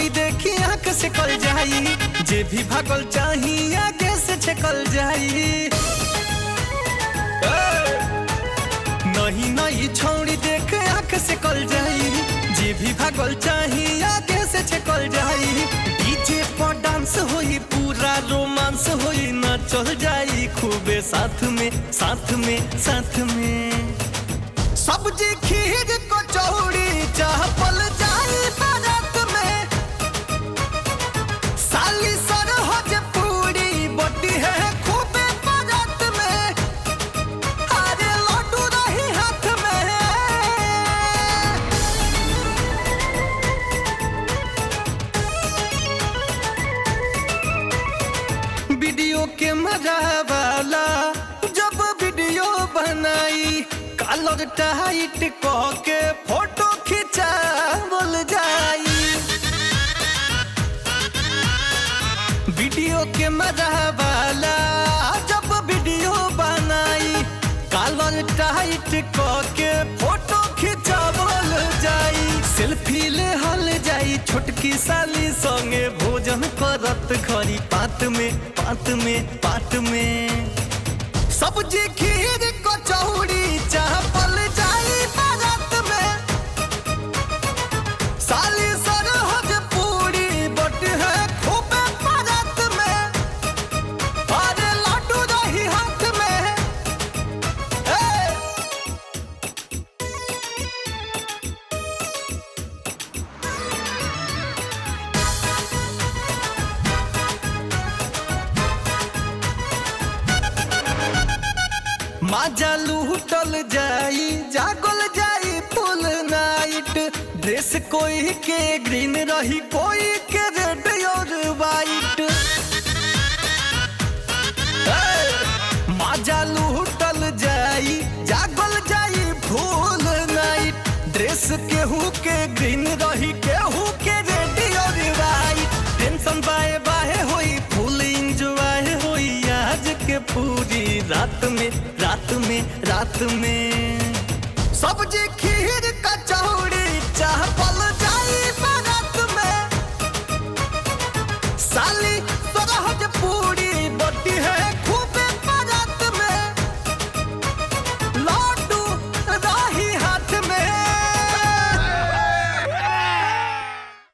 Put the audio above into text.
छौड़ी देखी आंख से कल जाई जे भी भागल चाही आगे से छकल जाई ए! नहीं नहीं छौड़ी देख आंख से कल जाई जे भी भागल चाही आगे से छकल जाई डीजे पर डांस होई पूरा रोमांस होई ना चल जाई खूबे साथ में साथ में साथ में सब्जी खीर कचौड़ी चापल जाई बारात में साली सरहज पूरी बटी है खूबे बारात में अरे लड्डू रही हाथ में वीडियो के मजा वाला जब वीडियो बनाई कलर टाइट कह के फोटो खिंचा बोल जाई वीडियो के मजा वाला जब वीडियो बनाई कलर टाइट कह के फोटो खिंचा बोल जाई सेल्फी ले हल जाई छोटकी साली संगे भोजन करत खरी पात में पात में पात में सब्जी खीर कचौड़ी चापल जाई बारात में साली सरहज पूरी बट है खूबे बारात में अरे लड्डू रही हाथ में ए! माजा लूटल जाई जागल जाई फुल नाइट ड्रेस कोई के ग्रीन रही कोई के रेड और वाइट माजा लूटल जाई जागल जाई फुल नाइट ड्रेस केहू के ग्रीन रही केहू के रेड और वाइट टेंशन बाए बाए होई फुल इंजॉय होई आज के पूरी रात में रात में रात में सब्जी खीर